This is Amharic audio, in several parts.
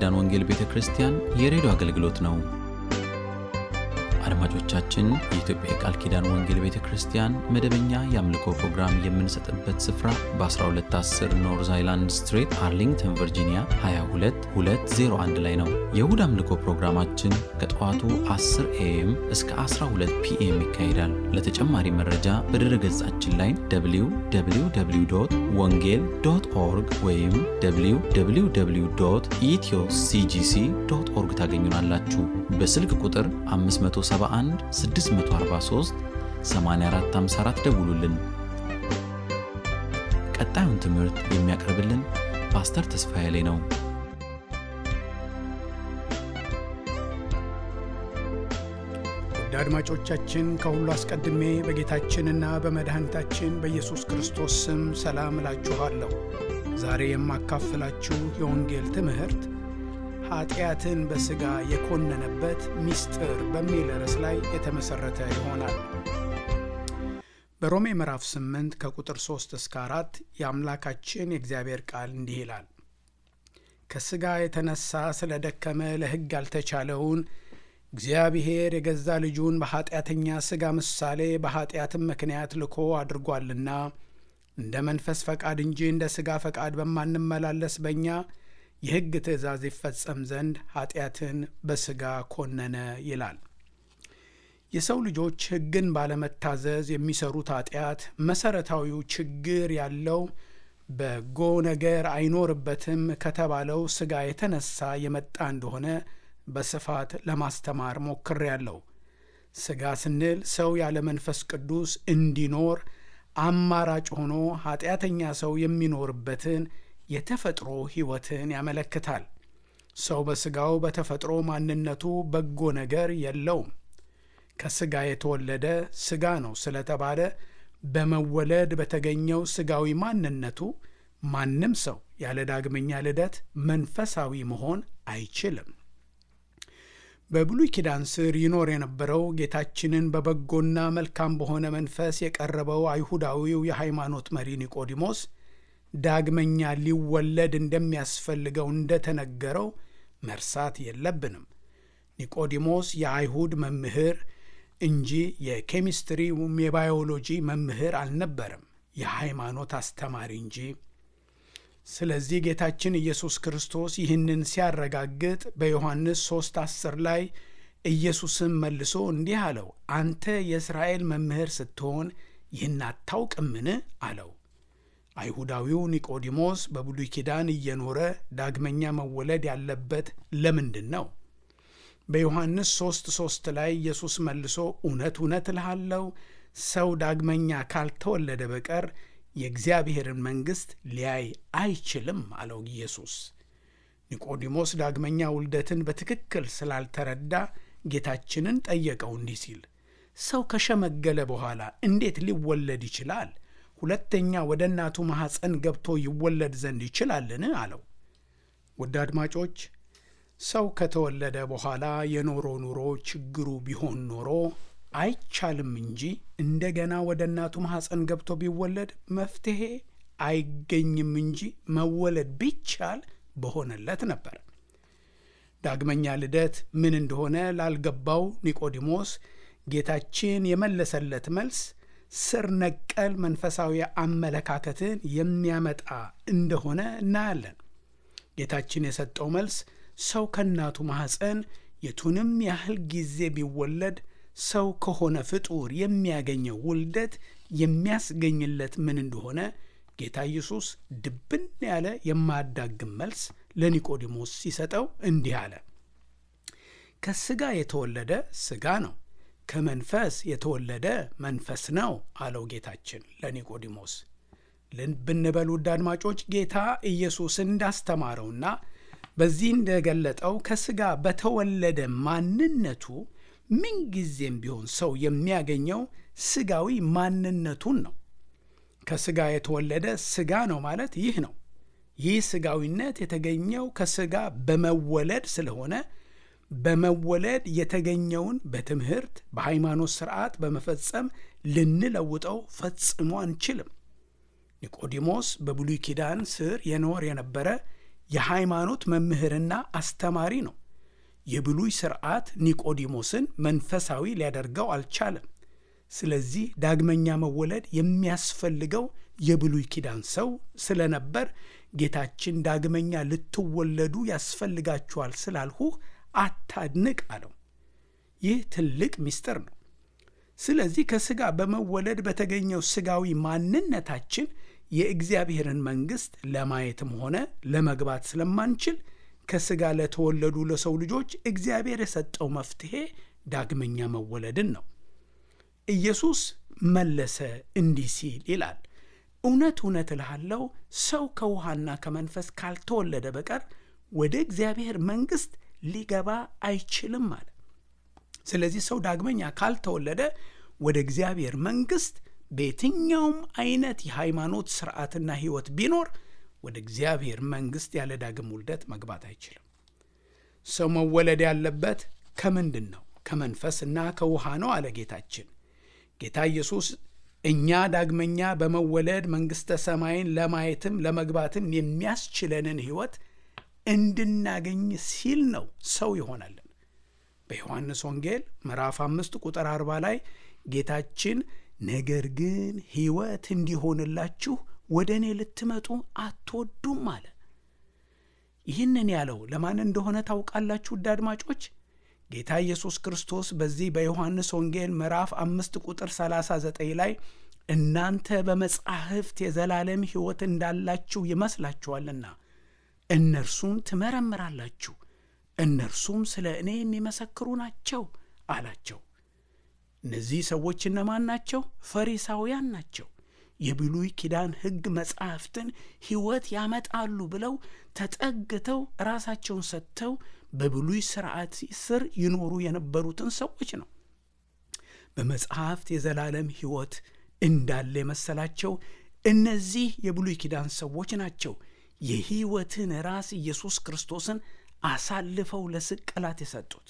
ኪዳን ወንጌል ቤተ ክርስቲያን የሬዲዮ አገልግሎት ነው። አድማጮቻችን፣ የኢትዮጵያ የቃል ኪዳን ወንጌል ቤተ ክርስቲያን መደበኛ የአምልኮ ፕሮግራም የምንሰጥበት ስፍራ በ1210 ኖርዝ አይላንድ ስትሬት አርሊንግተን ቨርጂኒያ 22201 ላይ ነው። የእሁድ አምልኮ ፕሮግራማችን ከጠዋቱ 10 ኤኤም እስከ 12 ፒኤም ይካሄዳል። ለተጨማሪ መረጃ በድረ ገጻችን ላይ www ወንጌል ዶት ኦርግ ወይም www ኢትዮ ሲጂሲ ዶት ኦርግ ታገኙናላችሁ። በስልክ ቁጥር 571 643 8454 ደውሉልን። ቀጣዩን ትምህርት የሚያቀርብልን ፓስተር ተስፋዬ ላይ ነው። ውድ አድማጮቻችን ከሁሉ አስቀድሜ በጌታችንና በመድኃኒታችን በኢየሱስ ክርስቶስ ስም ሰላም እላችኋለሁ። ዛሬ የማካፍላችሁ የወንጌል ትምህርት ኃጢአትን በሥጋ የኮነነበት ምስጢር በሚል ርዕስ ላይ የተመሠረተ ይሆናል። በሮሜ ምዕራፍ 8 ከቁጥር 3 እስከ 4 የአምላካችን የእግዚአብሔር ቃል እንዲህ ይላል። ከሥጋ የተነሣ ስለ ደከመ ለሕግ ያልተቻለውን እግዚአብሔር የገዛ ልጁን በኀጢአተኛ ሥጋ ምሳሌ በኀጢአትም ምክንያት ልኮ አድርጓልና እንደ መንፈስ ፈቃድ እንጂ እንደ ሥጋ ፈቃድ በማንመላለስ በእኛ የሕግ ትእዛዝ ይፈጸም ዘንድ ኀጢአትን በሥጋ ኮነነ ይላል። የሰው ልጆች ሕግን ባለመታዘዝ የሚሰሩት ኀጢአት መሠረታዊው ችግር ያለው በጎ ነገር አይኖርበትም ከተባለው ሥጋ የተነሳ የመጣ እንደሆነ በስፋት ለማስተማር ሞክሬያለሁ። ሥጋ ስንል ሰው ያለ መንፈስ ቅዱስ እንዲኖር አማራጭ ሆኖ ኀጢአተኛ ሰው የሚኖርበትን የተፈጥሮ ሕይወትን ያመለክታል። ሰው በሥጋው በተፈጥሮ ማንነቱ በጎ ነገር የለውም። ከሥጋ የተወለደ ሥጋ ነው ስለተባለ በመወለድ በተገኘው ሥጋዊ ማንነቱ ማንም ሰው ያለ ዳግመኛ ልደት መንፈሳዊ መሆን አይችልም። በብሉይ ኪዳን ስር ይኖር የነበረው ጌታችንን በበጎና መልካም በሆነ መንፈስ የቀረበው አይሁዳዊው የሃይማኖት መሪ ኒቆዲሞስ ዳግመኛ ሊወለድ እንደሚያስፈልገው እንደተነገረው መርሳት የለብንም። ኒቆዲሞስ የአይሁድ መምህር እንጂ የኬሚስትሪ ወይም የባዮሎጂ መምህር አልነበረም፣ የሃይማኖት አስተማሪ እንጂ። ስለዚህ ጌታችን ኢየሱስ ክርስቶስ ይህንን ሲያረጋግጥ በዮሐንስ 3 10 ላይ ኢየሱስም መልሶ እንዲህ አለው፣ አንተ የእስራኤል መምህር ስትሆን ይህን አታውቅምን? አለው። አይሁዳዊው ኒቆዲሞስ በብሉይ ኪዳን እየኖረ ዳግመኛ መወለድ ያለበት ለምንድን ነው? በዮሐንስ 3 3 ላይ ኢየሱስ መልሶ እውነት እውነት እልሃለሁ ሰው ዳግመኛ ካልተወለደ በቀር የእግዚአብሔርን መንግሥት ሊያይ አይችልም አለው ኢየሱስ። ኒቆዲሞስ ዳግመኛ ውልደትን በትክክል ስላልተረዳ ጌታችንን ጠየቀው እንዲህ ሲል ሰው ከሸመገለ በኋላ እንዴት ሊወለድ ይችላል? ሁለተኛ ወደ እናቱ ማኅፀን ገብቶ ይወለድ ዘንድ ይችላልን? አለው። ውድ አድማጮች ሰው ከተወለደ በኋላ የኖሮ ኑሮ ችግሩ ቢሆን ኖሮ አይቻልም እንጂ እንደገና ወደ እናቱ ማኅፀን ገብቶ ቢወለድ መፍትሔ አይገኝም እንጂ መወለድ ቢቻል በሆነለት ነበር። ዳግመኛ ልደት ምን እንደሆነ ላልገባው ኒቆዲሞስ ጌታችን የመለሰለት መልስ ስር ነቀል መንፈሳዊ አመለካከትን የሚያመጣ እንደሆነ እናያለን። ጌታችን የሰጠው መልስ ሰው ከእናቱ ማኅፀን የቱንም ያህል ጊዜ ቢወለድ ሰው ከሆነ ፍጡር የሚያገኘው ውልደት የሚያስገኝለት ምን እንደሆነ ጌታ ኢየሱስ ድብን ያለ የማያዳግም መልስ ለኒቆዲሞስ ሲሰጠው እንዲህ አለ። ከሥጋ የተወለደ ሥጋ ነው፣ ከመንፈስ የተወለደ መንፈስ ነው አለው ጌታችን ለኒቆዲሞስ። ብንበል ውድ አድማጮች ጌታ ኢየሱስ እንዳስተማረውና በዚህ እንደገለጠው ከሥጋ በተወለደ ማንነቱ ምንጊዜም ቢሆን ሰው የሚያገኘው ሥጋዊ ማንነቱን ነው። ከሥጋ የተወለደ ሥጋ ነው ማለት ይህ ነው። ይህ ሥጋዊነት የተገኘው ከሥጋ በመወለድ ስለሆነ በመወለድ የተገኘውን በትምህርት በሃይማኖት ሥርዓት በመፈጸም ልንለውጠው ፈጽሞ አንችልም። ኒቆዲሞስ በብሉይ ኪዳን ስር የኖር የነበረ የሃይማኖት መምህርና አስተማሪ ነው። የብሉይ ሥርዓት ኒቆዲሞስን መንፈሳዊ ሊያደርገው አልቻለም። ስለዚህ ዳግመኛ መወለድ የሚያስፈልገው የብሉይ ኪዳን ሰው ስለነበር ጌታችን ዳግመኛ ልትወለዱ ያስፈልጋችኋል ስላልሁህ አታድንቅ አለው። ይህ ትልቅ ምስጢር ነው። ስለዚህ ከሥጋ በመወለድ በተገኘው ሥጋዊ ማንነታችን የእግዚአብሔርን መንግሥት ለማየትም ሆነ ለመግባት ስለማንችል ከሥጋ ለተወለዱ ለሰው ልጆች እግዚአብሔር የሰጠው መፍትሔ ዳግመኛ መወለድን ነው። ኢየሱስ መለሰ እንዲህ ሲል ይላል፣ እውነት እውነት እልሃለሁ ሰው ከውሃና ከመንፈስ ካልተወለደ በቀር ወደ እግዚአብሔር መንግሥት ሊገባ አይችልም አለ። ስለዚህ ሰው ዳግመኛ ካልተወለደ ወደ እግዚአብሔር መንግሥት በየትኛውም አይነት የሃይማኖት ስርዓትና ሕይወት ቢኖር ወደ እግዚአብሔር መንግሥት ያለ ዳግም ውልደት መግባት አይችልም። ሰው መወለድ ያለበት ከምንድን ነው? ከመንፈስና ከውሃ ነው አለ ጌታችን። ጌታ ኢየሱስ እኛ ዳግመኛ በመወለድ መንግሥተ ሰማይን ለማየትም ለመግባትም የሚያስችለንን ሕይወት እንድናገኝ ሲል ነው ሰው ይሆናለን። በዮሐንስ ወንጌል ምዕራፍ አምስት ቁጥር አርባ ላይ ጌታችን ነገር ግን ሕይወት እንዲሆንላችሁ ወደ እኔ ልትመጡ አትወዱም አለ። ይህንን ያለው ለማን እንደሆነ ታውቃላችሁ? ውድ አድማጮች ጌታ ኢየሱስ ክርስቶስ በዚህ በዮሐንስ ወንጌል ምዕራፍ አምስት ቁጥር 39 ላይ እናንተ በመጻሕፍት የዘላለም ሕይወት እንዳላችሁ ይመስላችኋልና እነርሱን ትመረምራላችሁ፣ እነርሱም ስለ እኔ የሚመሰክሩ ናቸው አላቸው። እነዚህ ሰዎች እነማን ናቸው? ፈሪሳውያን ናቸው። የብሉይ ኪዳን ሕግ መጻሕፍትን ሕይወት ያመጣሉ ብለው ተጠግተው ራሳቸውን ሰጥተው በብሉይ ሥርዓት ስር ይኖሩ የነበሩትን ሰዎች ነው። በመጽሐፍት የዘላለም ሕይወት እንዳለ የመሰላቸው እነዚህ የብሉይ ኪዳን ሰዎች ናቸው የሕይወትን ራስ ኢየሱስ ክርስቶስን አሳልፈው ለስቅላት የሰጡት።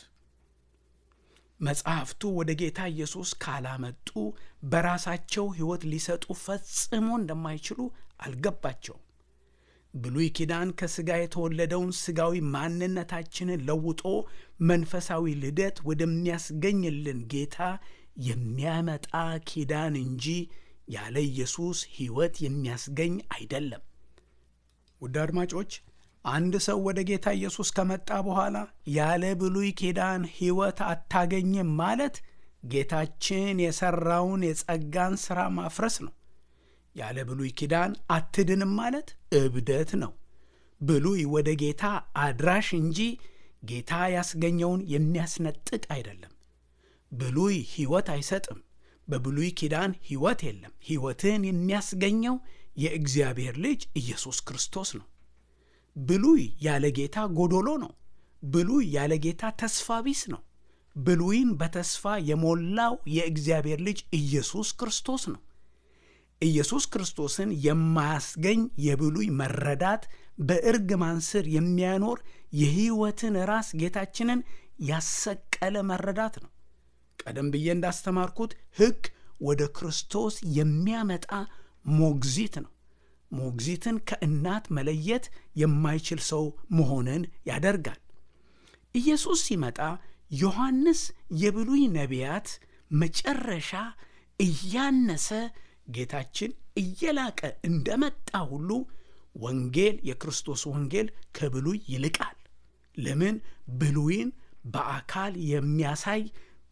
መጽሐፍቱ ወደ ጌታ ኢየሱስ ካላመጡ በራሳቸው ሕይወት ሊሰጡ ፈጽሞ እንደማይችሉ አልገባቸውም። ብሉይ ኪዳን ከሥጋ የተወለደውን ሥጋዊ ማንነታችንን ለውጦ መንፈሳዊ ልደት ወደሚያስገኝልን ጌታ የሚያመጣ ኪዳን እንጂ ያለ ኢየሱስ ሕይወት የሚያስገኝ አይደለም። ውድ አድማጮች አንድ ሰው ወደ ጌታ ኢየሱስ ከመጣ በኋላ ያለ ብሉይ ኪዳን ሕይወት አታገኝም ማለት ጌታችን የሠራውን የጸጋን ሥራ ማፍረስ ነው። ያለ ብሉይ ኪዳን አትድንም ማለት እብደት ነው። ብሉይ ወደ ጌታ አድራሽ እንጂ ጌታ ያስገኘውን የሚያስነጥቅ አይደለም። ብሉይ ሕይወት አይሰጥም። በብሉይ ኪዳን ሕይወት የለም። ሕይወትን የሚያስገኘው የእግዚአብሔር ልጅ ኢየሱስ ክርስቶስ ነው። ብሉይ ያለ ጌታ ጎዶሎ ነው። ብሉይ ያለ ጌታ ተስፋ ቢስ ነው። ብሉይን በተስፋ የሞላው የእግዚአብሔር ልጅ ኢየሱስ ክርስቶስ ነው። ኢየሱስ ክርስቶስን የማያስገኝ የብሉይ መረዳት በእርግማን ስር የሚያኖር የሕይወትን ራስ ጌታችንን ያሰቀለ መረዳት ነው። ቀደም ብዬ እንዳስተማርኩት ሕግ ወደ ክርስቶስ የሚያመጣ ሞግዚት ነው። ሞግዚትን ከእናት መለየት የማይችል ሰው መሆንን ያደርጋል። ኢየሱስ ሲመጣ ዮሐንስ የብሉይ ነቢያት መጨረሻ እያነሰ ጌታችን እየላቀ እንደመጣ ሁሉ ወንጌል የክርስቶስ ወንጌል ከብሉይ ይልቃል። ለምን? ብሉይን በአካል የሚያሳይ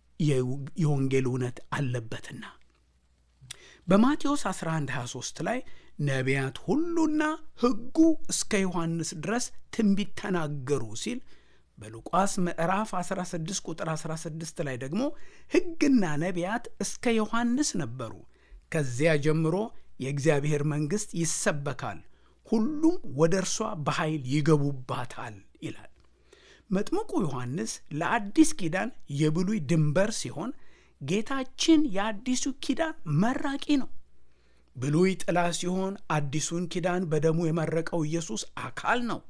የወንጌል እውነት አለበትና። በማቴዎስ 11 23 ላይ ነቢያት ሁሉና ሕጉ እስከ ዮሐንስ ድረስ ትንቢት ተናገሩ ሲል በሉቃስ ምዕራፍ 16 ቁጥር 16 ላይ ደግሞ ሕግና ነቢያት እስከ ዮሐንስ ነበሩ፣ ከዚያ ጀምሮ የእግዚአብሔር መንግሥት ይሰበካል፣ ሁሉም ወደ እርሷ በኃይል ይገቡባታል ይላል። መጥምቁ ዮሐንስ ለአዲስ ኪዳን የብሉይ ድንበር ሲሆን ጌታችን የአዲሱ ኪዳን መራቂ ነው። ብሉይ ጥላ ሲሆን አዲሱን ኪዳን በደሙ የመረቀው ኢየሱስ አካል ነው።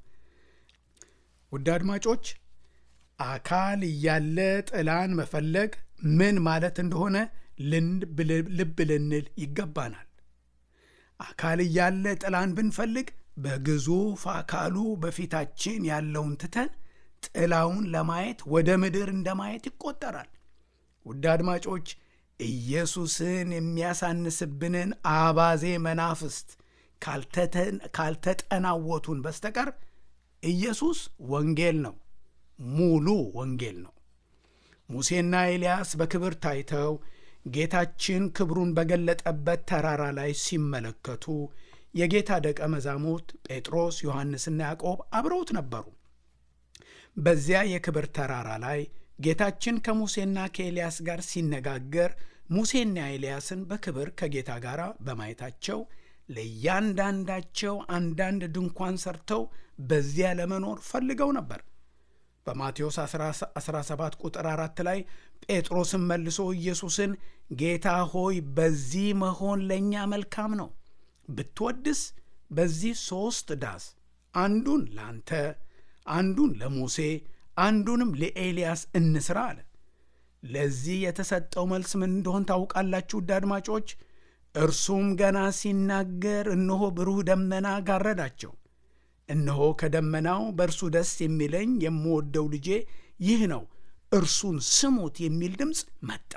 ውድ አድማጮች አካል እያለ ጥላን መፈለግ ምን ማለት እንደሆነ ልብ ልንል ይገባናል። አካል እያለ ጥላን ብንፈልግ በግዙፍ አካሉ በፊታችን ያለውን ትተን ጥላውን ለማየት ወደ ምድር እንደማየት ይቆጠራል። ውድ አድማጮች ኢየሱስን የሚያሳንስብንን አባዜ መናፍስት ካልተጠናወቱን በስተቀር ኢየሱስ ወንጌል ነው፣ ሙሉ ወንጌል ነው። ሙሴና ኤልያስ በክብር ታይተው ጌታችን ክብሩን በገለጠበት ተራራ ላይ ሲመለከቱ የጌታ ደቀ መዛሙርት ጴጥሮስ፣ ዮሐንስና ያዕቆብ አብረውት ነበሩ። በዚያ የክብር ተራራ ላይ ጌታችን ከሙሴና ከኤልያስ ጋር ሲነጋገር ሙሴና ኤልያስን በክብር ከጌታ ጋር በማየታቸው ለእያንዳንዳቸው አንዳንድ ድንኳን ሰርተው በዚያ ለመኖር ፈልገው ነበር። በማቴዎስ 17 ቁጥር 4 ላይ ጴጥሮስን መልሶ ኢየሱስን ጌታ ሆይ በዚህ መሆን ለእኛ መልካም ነው፣ ብትወድስ በዚህ ሦስት ዳስ አንዱን ለአንተ፣ አንዱን ለሙሴ፣ አንዱንም ለኤልያስ እንስራ አለ። ለዚህ የተሰጠው መልስ ምን እንደሆን ታውቃላችሁ? ውድ አድማጮች፣ እርሱም ገና ሲናገር እነሆ ብሩህ ደመና ጋረዳቸው። እነሆ ከደመናው በእርሱ ደስ የሚለኝ የምወደው ልጄ ይህ ነው፣ እርሱን ስሙት የሚል ድምፅ መጣ።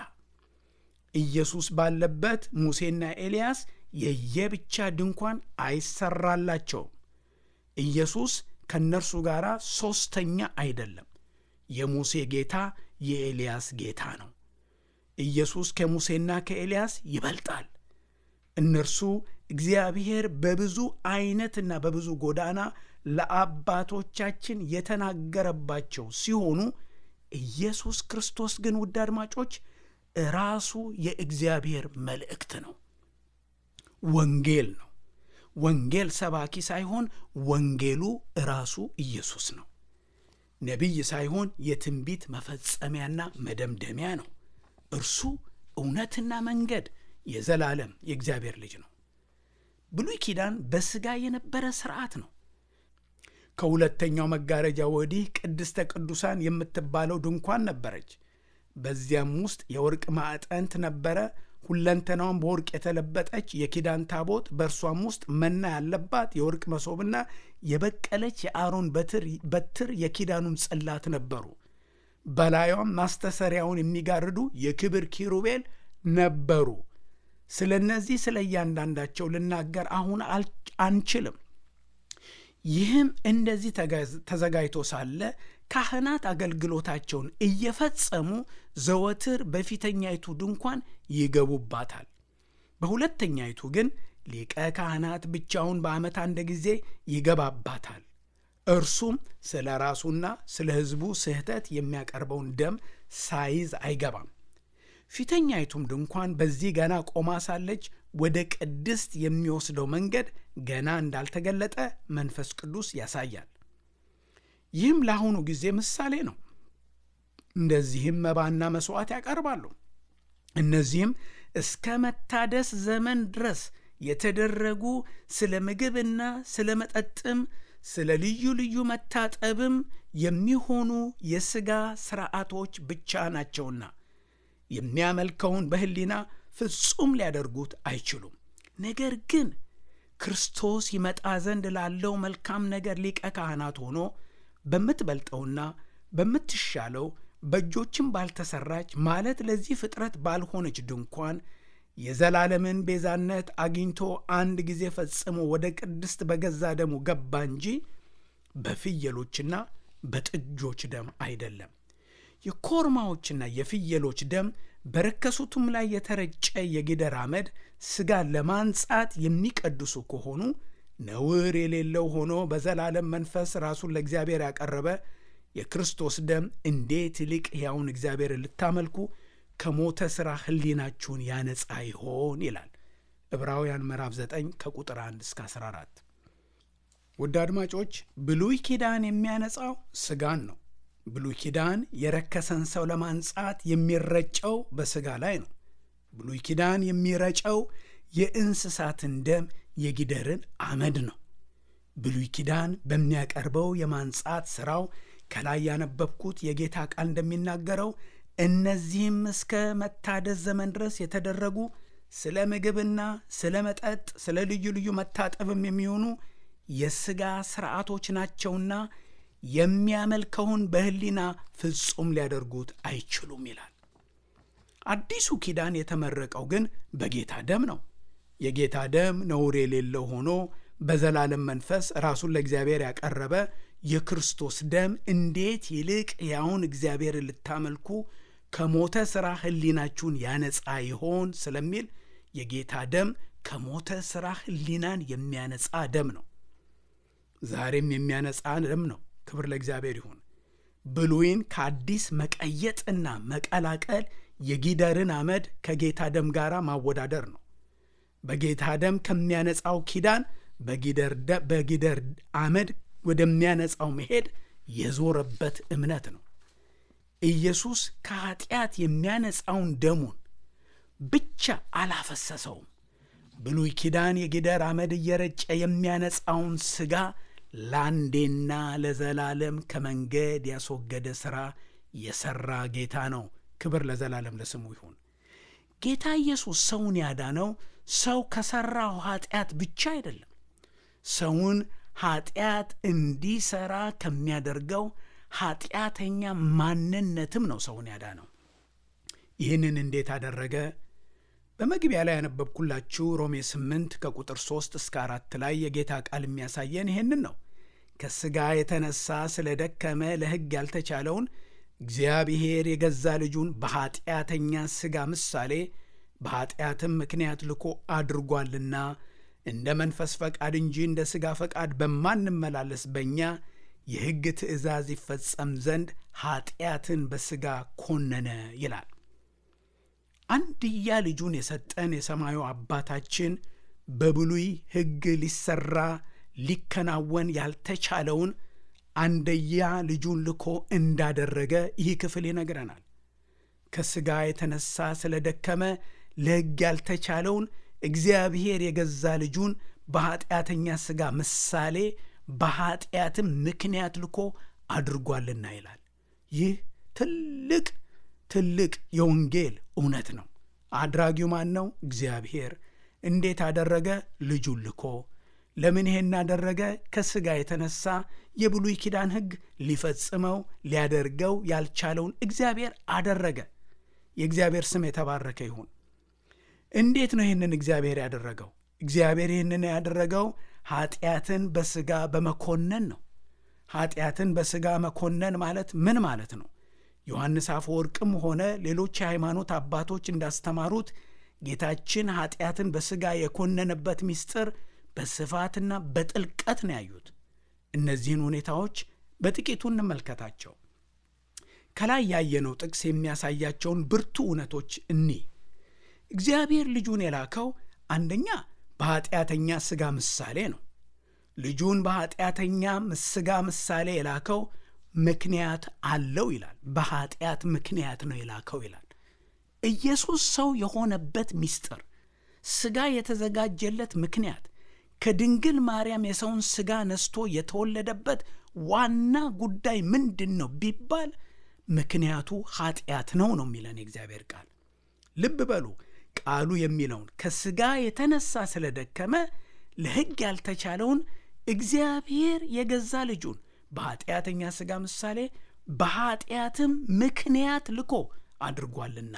ኢየሱስ ባለበት ሙሴና ኤልያስ የየብቻ ድንኳን አይሰራላቸውም። ኢየሱስ ከእነርሱ ጋር ሦስተኛ አይደለም። የሙሴ ጌታ የኤልያስ ጌታ ነው። ኢየሱስ ከሙሴና ከኤልያስ ይበልጣል። እነርሱ እግዚአብሔር በብዙ አይነትና በብዙ ጎዳና ለአባቶቻችን የተናገረባቸው ሲሆኑ ኢየሱስ ክርስቶስ ግን ውድ አድማጮች ራሱ የእግዚአብሔር መልእክት ነው፣ ወንጌል ነው። ወንጌል ሰባኪ ሳይሆን ወንጌሉ ራሱ ኢየሱስ ነው። ነቢይ ሳይሆን የትንቢት መፈጸሚያና መደምደሚያ ነው። እርሱ እውነትና መንገድ የዘላለም የእግዚአብሔር ልጅ ነው። ብሉይ ኪዳን በሥጋ የነበረ ሥርዓት ነው። ከሁለተኛው መጋረጃ ወዲህ ቅድስተ ቅዱሳን የምትባለው ድንኳን ነበረች። በዚያም ውስጥ የወርቅ ማዕጠንት ነበረ። ሁለንተናዋን በወርቅ የተለበጠች የኪዳን ታቦት፣ በእርሷም ውስጥ መና ያለባት የወርቅ መሶብና የበቀለች የአሮን በትር የኪዳኑም ጽላት ነበሩ። በላዩም ማስተሰሪያውን የሚጋርዱ የክብር ኪሩቤል ነበሩ። ስለ እነዚህ ስለ እያንዳንዳቸው ልናገር አሁን አንችልም። ይህም እንደዚህ ተዘጋጅቶ ሳለ ካህናት አገልግሎታቸውን እየፈጸሙ ዘወትር በፊተኛይቱ ድንኳን ይገቡባታል። በሁለተኛይቱ ግን ሊቀ ካህናት ብቻውን በዓመት አንድ ጊዜ ይገባባታል። እርሱም ስለ ራሱና ስለ ሕዝቡ ስህተት የሚያቀርበውን ደም ሳይዝ አይገባም። ፊተኛይቱም ድንኳን በዚህ ገና ቆማ ሳለች ወደ ቅድስት የሚወስደው መንገድ ገና እንዳልተገለጠ መንፈስ ቅዱስ ያሳያል። ይህም ለአሁኑ ጊዜ ምሳሌ ነው። እንደዚህም መባና መሥዋዕት ያቀርባሉ። እነዚህም እስከ መታደስ ዘመን ድረስ የተደረጉ ስለ ምግብና ስለ መጠጥም ስለ ልዩ ልዩ መታጠብም የሚሆኑ የሥጋ ሥርዓቶች ብቻ ናቸውና የሚያመልከውን በሕሊና ፍጹም ሊያደርጉት አይችሉም። ነገር ግን ክርስቶስ ይመጣ ዘንድ ላለው መልካም ነገር ሊቀ ካህናት ሆኖ በምትበልጠውና በምትሻለው በእጆችም ባልተሰራች ማለት ለዚህ ፍጥረት ባልሆነች ድንኳን የዘላለምን ቤዛነት አግኝቶ አንድ ጊዜ ፈጽሞ ወደ ቅድስት በገዛ ደሙ ገባ እንጂ በፍየሎችና በጥጆች ደም አይደለም። የኮርማዎችና የፍየሎች ደም በረከሱትም ላይ የተረጨ የጊደር አመድ ሥጋን ለማንጻት የሚቀድሱ ከሆኑ ነውር የሌለው ሆኖ በዘላለም መንፈስ ራሱን ለእግዚአብሔር ያቀረበ የክርስቶስ ደም እንዴት ይልቅ ሕያውን እግዚአብሔር ልታመልኩ ከሞተ ሥራ ሕሊናችሁን ያነጻ ይሆን ይላል ዕብራውያን ምዕራፍ 9 ከቁጥር 1 እስከ 14። ውድ አድማጮች ብሉይ ኪዳን የሚያነጻው ሥጋን ነው። ብሉይ ኪዳን የረከሰን ሰው ለማንጻት የሚረጨው በሥጋ ላይ ነው። ብሉይ ኪዳን የሚረጨው የእንስሳትን ደም የጊደርን አመድ ነው። ብሉይ ኪዳን በሚያቀርበው የማንጻት ሥራው ከላይ ያነበብኩት የጌታ ቃል እንደሚናገረው እነዚህም እስከ መታደስ ዘመን ድረስ የተደረጉ ስለ ምግብና ስለ መጠጥ፣ ስለ ልዩ ልዩ መታጠብም የሚሆኑ የሥጋ ሥርዓቶች ናቸውና የሚያመልከውን በሕሊና ፍጹም ሊያደርጉት አይችሉም ይላል። አዲሱ ኪዳን የተመረቀው ግን በጌታ ደም ነው። የጌታ ደም ነውር የሌለው ሆኖ በዘላለም መንፈስ ራሱን ለእግዚአብሔር ያቀረበ የክርስቶስ ደም እንዴት ይልቅ ያውን እግዚአብሔር ልታመልኩ ከሞተ ሥራ ሕሊናችሁን ያነጻ ይሆን ስለሚል የጌታ ደም ከሞተ ሥራ ሕሊናን የሚያነጻ ደም ነው። ዛሬም የሚያነጻ ደም ነው። ክብር ለእግዚአብሔር ይሁን። ብሉይን ከአዲስ መቀየጥና መቀላቀል የጊደርን አመድ ከጌታ ደም ጋር ማወዳደር ነው። በጌታ ደም ከሚያነጻው ኪዳን በጊደር አመድ ወደሚያነጻው መሄድ የዞረበት እምነት ነው። ኢየሱስ ከኃጢአት የሚያነጻውን ደሙን ብቻ አላፈሰሰውም። ብሉይ ኪዳን የጊደር አመድ እየረጨ የሚያነጻውን ሥጋ ለአንዴና ለዘላለም ከመንገድ ያስወገደ ሥራ የሠራ ጌታ ነው። ክብር ለዘላለም ለስሙ ይሁን። ጌታ ኢየሱስ ሰውን ያዳነው ሰው ከሠራው ኃጢአት ብቻ አይደለም። ሰውን ኃጢአት እንዲሠራ ከሚያደርገው ኃጢአተኛ ማንነትም ነው ሰውን ያዳነው። ይህንን እንዴት አደረገ? በመግቢያ ላይ ያነበብኩላችሁ ሮሜ 8 ከቁጥር 3 እስከ 4 ላይ የጌታ ቃል የሚያሳየን ይህንን ነው። ከሥጋ የተነሳ ስለ ደከመ ለሕግ ያልተቻለውን እግዚአብሔር የገዛ ልጁን በኀጢአተኛ ሥጋ ምሳሌ በኀጢአትም ምክንያት ልኮ አድርጓልና እንደ መንፈስ ፈቃድ እንጂ እንደ ሥጋ ፈቃድ በማንመላለስ በእኛ የሕግ ትእዛዝ ይፈጸም ዘንድ ኀጢአትን በሥጋ ኮነነ ይላል። አንድያ ልጁን የሰጠን የሰማዩ አባታችን በብሉይ ሕግ ሊሰራ ሊከናወን ያልተቻለውን አንደያ ልጁን ልኮ እንዳደረገ ይህ ክፍል ይነግረናል። ከሥጋ የተነሳ ስለ ደከመ ለሕግ ያልተቻለውን እግዚአብሔር የገዛ ልጁን በኀጢአተኛ ሥጋ ምሳሌ በኀጢአትም ምክንያት ልኮ አድርጓልና ይላል። ይህ ትልቅ ትልቅ የወንጌል እውነት ነው። አድራጊው ማን ነው? እግዚአብሔር። እንዴት አደረገ? ልጁን ልኮ። ለምን ይሄን አደረገ? ከሥጋ የተነሳ የብሉይ ኪዳን ሕግ ሊፈጽመው ሊያደርገው ያልቻለውን እግዚአብሔር አደረገ። የእግዚአብሔር ስም የተባረከ ይሁን። እንዴት ነው ይህንን እግዚአብሔር ያደረገው? እግዚአብሔር ይህንን ያደረገው ኀጢአትን በሥጋ በመኮነን ነው። ኀጢአትን በሥጋ መኮነን ማለት ምን ማለት ነው? ዮሐንስ አፈወርቅም ሆነ ሌሎች የሃይማኖት አባቶች እንዳስተማሩት ጌታችን ኀጢአትን በሥጋ የኮነነበት ምስጢር በስፋትና በጥልቀት ነው ያዩት። እነዚህን ሁኔታዎች በጥቂቱ እንመልከታቸው። ከላይ ያየነው ጥቅስ የሚያሳያቸውን ብርቱ እውነቶች እኒ እግዚአብሔር ልጁን የላከው አንደኛ በኀጢአተኛ ሥጋ ምሳሌ ነው። ልጁን በኀጢአተኛ ሥጋ ምሳሌ የላከው ምክንያት አለው ይላል። በኀጢአት ምክንያት ነው የላከው ይላል። ኢየሱስ ሰው የሆነበት ምስጢር ሥጋ የተዘጋጀለት ምክንያት ከድንግል ማርያም የሰውን ሥጋ ነስቶ የተወለደበት ዋና ጉዳይ ምንድን ነው ቢባል ምክንያቱ ኀጢአት ነው ነው የሚለን የእግዚአብሔር ቃል። ልብ በሉ ቃሉ የሚለውን ከሥጋ የተነሳ ስለደከመ ለሕግ ያልተቻለውን እግዚአብሔር የገዛ ልጁን በኀጢአተኛ ሥጋ ምሳሌ በኀጢአትም ምክንያት ልኮ አድርጓልና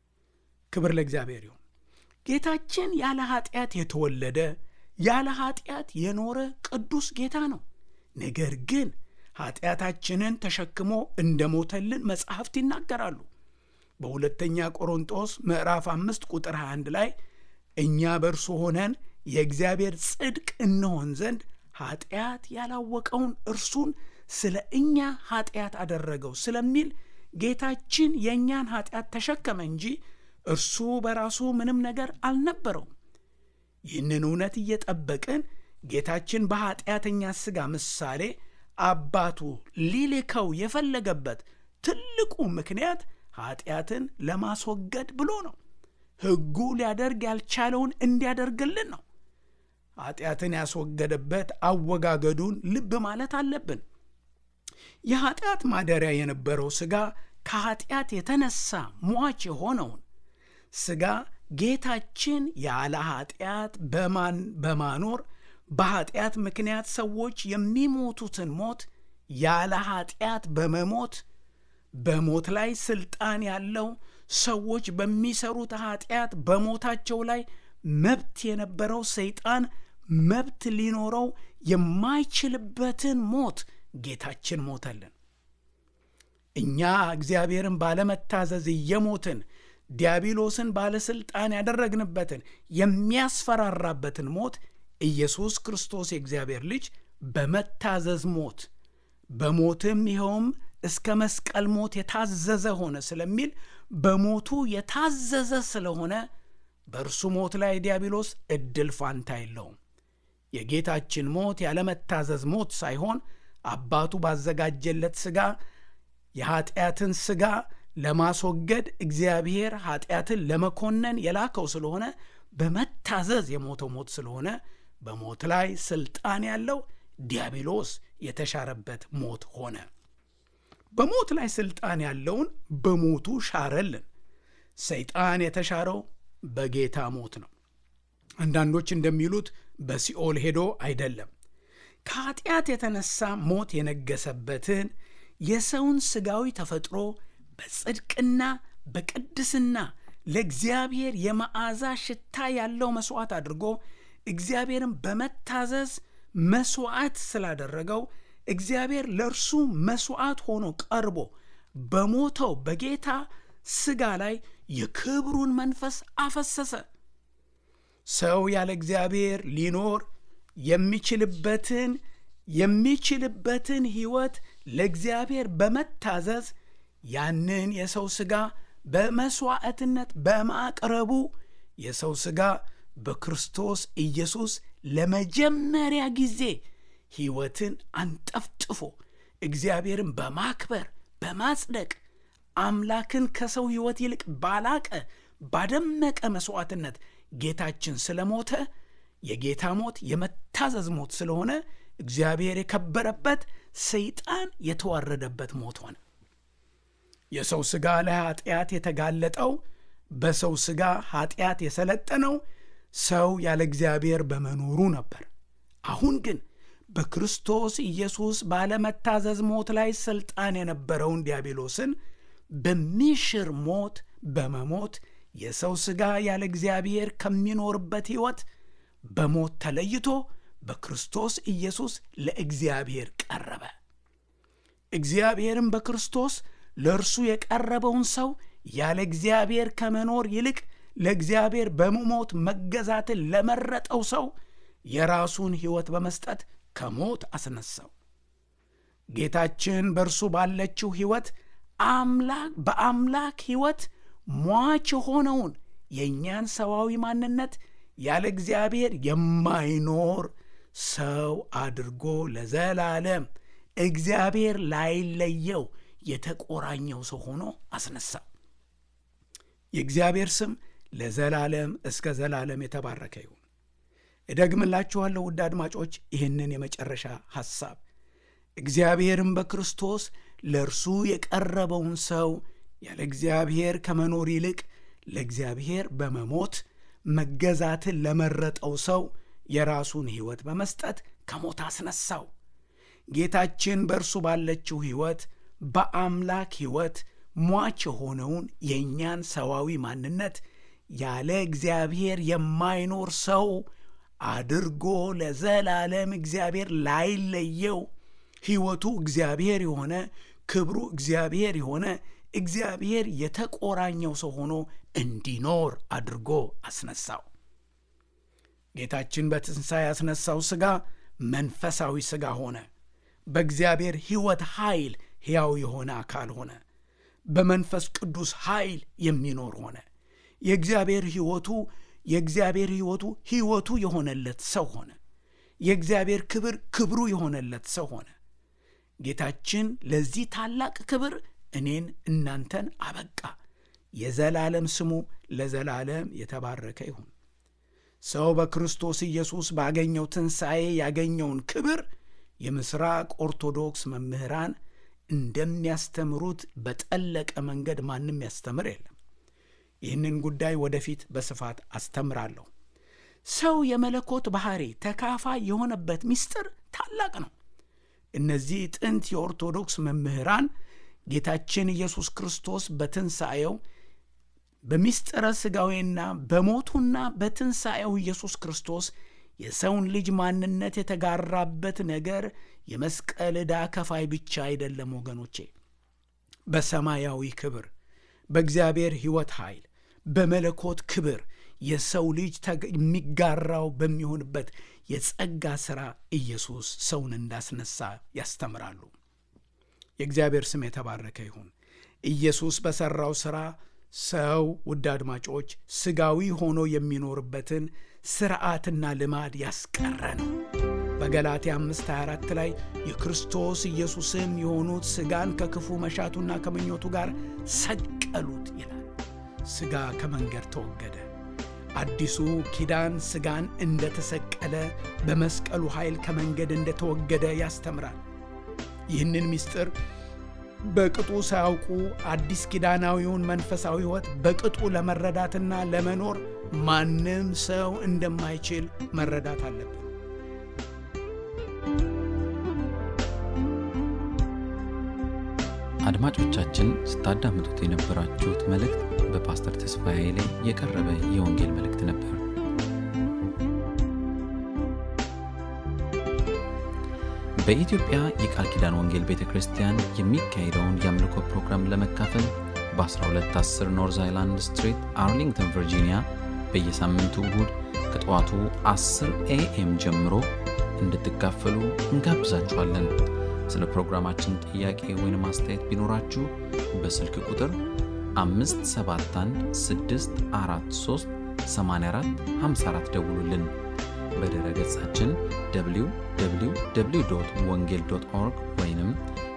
ክብር ለእግዚአብሔር ይሁን። ጌታችን ያለ ኀጢአት የተወለደ ያለ ኀጢአት የኖረ ቅዱስ ጌታ ነው። ነገር ግን ኀጢአታችንን ተሸክሞ እንደ ሞተልን መጻሕፍት ይናገራሉ። በሁለተኛ ቆሮንጦስ ምዕራፍ አምስት ቁጥር 21 ላይ እኛ በእርሱ ሆነን የእግዚአብሔር ጽድቅ እንሆን ዘንድ ኀጢአት ያላወቀውን እርሱን ስለ እኛ ኀጢአት አደረገው ስለሚል ጌታችን የእኛን ኀጢአት ተሸከመ እንጂ እርሱ በራሱ ምንም ነገር አልነበረውም። ይህንን እውነት እየጠበቅን ጌታችን በኀጢአተኛ ሥጋ ምሳሌ አባቱ ሊልከው የፈለገበት ትልቁ ምክንያት ኀጢአትን ለማስወገድ ብሎ ነው። ሕጉ ሊያደርግ ያልቻለውን እንዲያደርግልን ነው። ኀጢአትን ያስወገደበት አወጋገዱን ልብ ማለት አለብን። የኀጢአት ማደሪያ የነበረው ሥጋ ከኀጢአት የተነሳ ሟች የሆነውን ሥጋ ጌታችን ያለ ኀጢአት በማን በማኖር በኃጢአት ምክንያት ሰዎች የሚሞቱትን ሞት ያለ ኃጢአት በመሞት በሞት ላይ ስልጣን ያለው ሰዎች በሚሰሩት ኃጢአት በሞታቸው ላይ መብት የነበረው ሰይጣን መብት ሊኖረው የማይችልበትን ሞት ጌታችን ሞተልን። እኛ እግዚአብሔርን ባለመታዘዝ እየሞትን ዲያብሎስን ባለሥልጣን ያደረግንበትን የሚያስፈራራበትን ሞት ኢየሱስ ክርስቶስ የእግዚአብሔር ልጅ በመታዘዝ ሞት በሞትም ይኸውም እስከ መስቀል ሞት የታዘዘ ሆነ ስለሚል በሞቱ የታዘዘ ስለሆነ በእርሱ ሞት ላይ ዲያብሎስ እድል ፋንታ የለውም። የጌታችን ሞት ያለመታዘዝ ሞት ሳይሆን አባቱ ባዘጋጀለት ሥጋ የኀጢአትን ሥጋ ለማስወገድ እግዚአብሔር ኀጢአትን ለመኮነን የላከው ስለሆነ በመታዘዝ የሞተው ሞት ስለሆነ በሞት ላይ ሥልጣን ያለው ዲያብሎስ የተሻረበት ሞት ሆነ። በሞት ላይ ሥልጣን ያለውን በሞቱ ሻረልን። ሰይጣን የተሻረው በጌታ ሞት ነው። አንዳንዶች እንደሚሉት በሲኦል ሄዶ አይደለም። ከኀጢአት የተነሳ ሞት የነገሰበትን የሰውን ሥጋዊ ተፈጥሮ በጽድቅና በቅድስና ለእግዚአብሔር የመዓዛ ሽታ ያለው መሥዋዕት አድርጎ እግዚአብሔርን በመታዘዝ መሥዋዕት ስላደረገው እግዚአብሔር ለእርሱ መሥዋዕት ሆኖ ቀርቦ በሞተው በጌታ ሥጋ ላይ የክብሩን መንፈስ አፈሰሰ። ሰው ያለ እግዚአብሔር ሊኖር የሚችልበትን የሚችልበትን ሕይወት ለእግዚአብሔር በመታዘዝ ያንን የሰው ሥጋ በመሥዋዕትነት በማቅረቡ የሰው ሥጋ በክርስቶስ ኢየሱስ ለመጀመሪያ ጊዜ ሕይወትን አንጠፍጥፎ እግዚአብሔርን በማክበር በማጽደቅ አምላክን ከሰው ሕይወት ይልቅ ባላቀ ባደመቀ መሥዋዕትነት ጌታችን ስለሞተ የጌታ ሞት የመታዘዝ ሞት ስለሆነ እግዚአብሔር የከበረበት ሰይጣን የተዋረደበት ሞት ሆነ። የሰው ሥጋ ለኀጢአት የተጋለጠው በሰው ሥጋ ኀጢአት የሰለጠነው ሰው ያለ እግዚአብሔር በመኖሩ ነበር። አሁን ግን በክርስቶስ ኢየሱስ ባለመታዘዝ ሞት ላይ ሥልጣን የነበረውን ዲያብሎስን በሚሽር ሞት በመሞት የሰው ሥጋ ያለ እግዚአብሔር ከሚኖርበት ሕይወት በሞት ተለይቶ በክርስቶስ ኢየሱስ ለእግዚአብሔር ቀረበ። እግዚአብሔርም በክርስቶስ ለእርሱ የቀረበውን ሰው ያለ እግዚአብሔር ከመኖር ይልቅ ለእግዚአብሔር በመሞት መገዛትን ለመረጠው ሰው የራሱን ሕይወት በመስጠት ከሞት አስነሳው። ጌታችን በእርሱ ባለችው ሕይወት አምላክ በአምላክ ሕይወት ሟች የሆነውን የእኛን ሰዋዊ ማንነት ያለ እግዚአብሔር የማይኖር ሰው አድርጎ ለዘላለም እግዚአብሔር ላይለየው የተቆራኘው ሰው ሆኖ አስነሳው። የእግዚአብሔር ስም ለዘላለም እስከ ዘላለም የተባረከ ይሁን። እደግምላችኋለሁ ውድ አድማጮች፣ ይህንን የመጨረሻ ሐሳብ እግዚአብሔርም በክርስቶስ ለእርሱ የቀረበውን ሰው ያለ እግዚአብሔር ከመኖር ይልቅ ለእግዚአብሔር በመሞት መገዛትን ለመረጠው ሰው የራሱን ሕይወት በመስጠት ከሞት አስነሳው። ጌታችን በእርሱ ባለችው ሕይወት በአምላክ ሕይወት ሟች የሆነውን የእኛን ሰዋዊ ማንነት ያለ እግዚአብሔር የማይኖር ሰው አድርጎ ለዘላለም እግዚአብሔር ላይለየው ሕይወቱ እግዚአብሔር የሆነ ክብሩ እግዚአብሔር የሆነ እግዚአብሔር የተቆራኘው ሰው ሆኖ እንዲኖር አድርጎ አስነሳው። ጌታችን በትንሣኤ ያስነሳው ሥጋ መንፈሳዊ ሥጋ ሆነ። በእግዚአብሔር ሕይወት ኃይል ሕያው የሆነ አካል ሆነ። በመንፈስ ቅዱስ ኃይል የሚኖር ሆነ። የእግዚአብሔር ሕይወቱ የእግዚአብሔር ሕይወቱ ሕይወቱ የሆነለት ሰው ሆነ። የእግዚአብሔር ክብር ክብሩ የሆነለት ሰው ሆነ። ጌታችን ለዚህ ታላቅ ክብር እኔን እናንተን አበቃ። የዘላለም ስሙ ለዘላለም የተባረከ ይሁን። ሰው በክርስቶስ ኢየሱስ ባገኘው ትንሣኤ ያገኘውን ክብር የምሥራቅ ኦርቶዶክስ መምህራን እንደሚያስተምሩት በጠለቀ መንገድ ማንም ያስተምር የለም። ይህንን ጉዳይ ወደፊት በስፋት አስተምራለሁ። ሰው የመለኮት ባሕሪ ተካፋይ የሆነበት ምስጢር ታላቅ ነው። እነዚህ ጥንት የኦርቶዶክስ መምህራን ጌታችን ኢየሱስ ክርስቶስ በትንሣኤው በምስጢረ ሥጋዌና በሞቱና በትንሣኤው ኢየሱስ ክርስቶስ የሰውን ልጅ ማንነት የተጋራበት ነገር የመስቀል ዕዳ ከፋይ ብቻ አይደለም ወገኖቼ። በሰማያዊ ክብር፣ በእግዚአብሔር ሕይወት ኃይል፣ በመለኮት ክብር የሰው ልጅ የሚጋራው በሚሆንበት የጸጋ ሥራ ኢየሱስ ሰውን እንዳስነሳ ያስተምራሉ። የእግዚአብሔር ስም የተባረከ ይሁን። ኢየሱስ በሠራው ሥራ ሰው ውድ አድማጮች ሥጋዊ ሆኖ የሚኖርበትን ሥርዓትና ልማድ ያስቀረ ነው። በገላትያ 5:24 ላይ የክርስቶስ ኢየሱስም የሆኑት ሥጋን ከክፉ መሻቱና ከምኞቱ ጋር ሰቀሉት ይላል። ሥጋ ከመንገድ ተወገደ። አዲሱ ኪዳን ሥጋን እንደተሰቀለ በመስቀሉ ኃይል ከመንገድ እንደተወገደ ያስተምራል። ይህንን ምስጢር በቅጡ ሳያውቁ አዲስ ኪዳናዊውን መንፈሳዊ ሕይወት በቅጡ ለመረዳትና ለመኖር ማንም ሰው እንደማይችል መረዳት አለብን። አድማጮቻችን ስታዳምጡት የነበራችሁት መልእክት በፓስተር ተስፋዬ ኃይሌ የቀረበ የወንጌል መልእክት ነበር። በኢትዮጵያ የቃል ኪዳን ወንጌል ቤተ ክርስቲያን የሚካሄደውን የአምልኮ ፕሮግራም ለመካፈል በ1210 ኖርዝ አይላንድ ስትሪት አርሊንግተን ቨርጂኒያ በየሳምንቱ እሁድ ከጠዋቱ 10 ኤኤም ጀምሮ እንድትካፈሉ እንጋብዛችኋለን። ስለ ፕሮግራማችን ጥያቄ ወይም አስተያየት ቢኖራችሁ በስልክ ቁጥር 571643844 ደውሉልን። በድረ ገጻችን www ወንጌል ኦርግ ወይም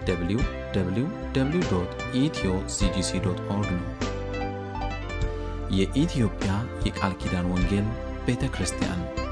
www ኢትዮ ሲጂሲ ኦርግ ነው። የኢትዮጵያ የቃል ኪዳን ወንጌል ቤተ ክርስቲያን